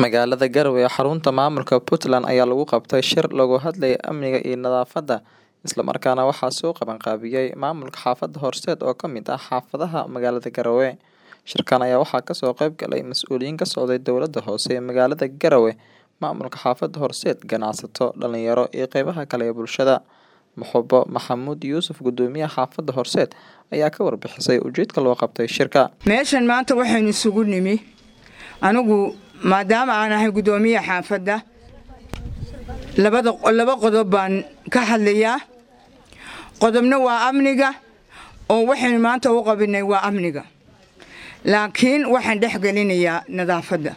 Magaalada Garowe ee xarunta maamulka Puntland ayaa lagu qabtay shir looga hadlayay amniga iyo nadaafadda, isla markaana waxaa soo qaban qaabiyay maamulka xaafadda Horseed oo ka mid ah xaafadaha magaalada Garowe. Shirkan ayaa waxaa kasoo qayb galay mas'uuliyiin ka socday dowladda hoose ee magaalada Garowe, maamulka xaafadda Horseed, ganacsato, dhalinyaro iyo qeybaha kale ee bulshada. Maxubo Maxamuud Yuusuf, Gudoomiyaha xaafadda Horseed, ayaa ka warbixisay ujeedka loo qabtay shirka. meeshan maanta waxaynu isugu nimi anigu maadaama aan ahay gudoomiyaha xaafadda labada laba qodob baan ka hadlayaa qodobna waa amniga oo waxaynu maanta u qabinay waa amniga laakiin waxaan dhex gelinayaa nadaafadda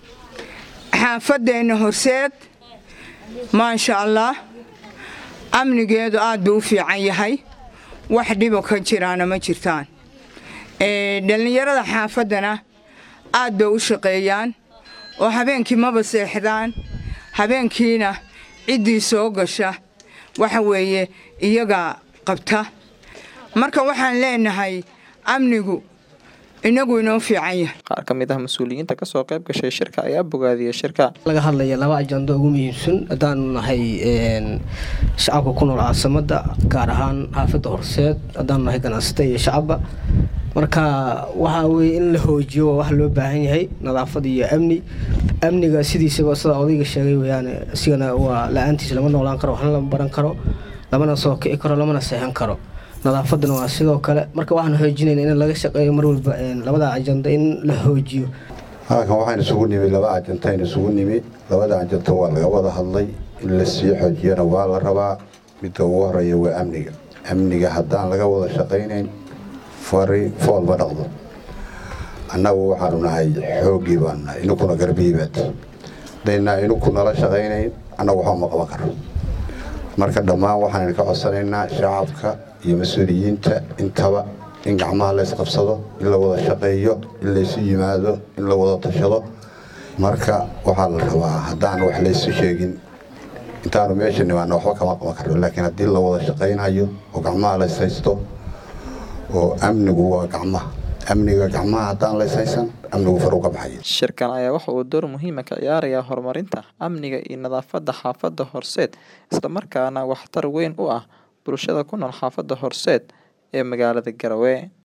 xaafadeenna horseed maasha allah amnigeedu aad buu u fiican yahay wax dhibo ka jiraana ma jirtaan Ee, dhallinyarada xaafaddana aad bay u shaqeeyaan oo habeenkii maba seexdaan habeenkiina ciddii soo gasha waxa weeye iyagaa qabta marka waxaan leenahay amnigu inagu inoo fiican yahay Qaar ka mid ah mas'uuliyiinta kasoo qayb gashay shirka ayaa bogaadiyay shirka. laga hadlaya laba ajando ugu muhiimsan haddaanu nahay een, shacabka ku nool caasimada gaar ahaan xaafadda horseed haddaanu nahay ganacsata iyo shacabba marka waxaa weye in la hoojiyo waa wax loo baahan yahay nadaafad iyo amni amniga sidiisaba sida odayga sheegay weyaan isigana waa la-aantiisa lama noolaan karo waxna lama baran karo lamana soo kici karo lamana seexan karo nadaafadana waa sidoo kale marka waxaan xoojinayna in laga shaqeeyo mar walba een, labada ajando in la hoojiyo halkan waxaan isugu nimi laba ajantayn isugu nimi labada ajanta waa laga wada hadlay in la sii xoojiyana waa la rabaa midda ugu horeeya waa amniga amniga haddaan laga wada shaqaynayn fari fool ma dhaqdo annagu waxaanu nahay xooggii baanu nahay inukuna garbihiibaad hadaynaa inuku nala shaqaynayn annagu waxba ma qaban karo marka dhammaan waxaan ka codsanaynaa shacabka iyo mas-uuliyiinta intaba in gacmaha la isqabsado in la wada shaqeeyo in laysu yimaado in la wada tashado marka waxaa la rabaa haddaan wax laysu sheegin intaanu meesha nimaana waxba kama qaban karno laakiin haddii la wada shaqaynayo oo gacmaha la ishaysto oo amnigu waa gacmaha amniga gacmaha haddaan la ishaysan amnigu far uga baxaya Shirkan ayaa waxa uu door muhiim ah ka ciyaarayaa horumarinta amniga iyo nadaafadda xaafadda Horseed, isla markaana waxtar weyn u ah bulshada ku nool xaafadda Horseed ee magaalada Garowe.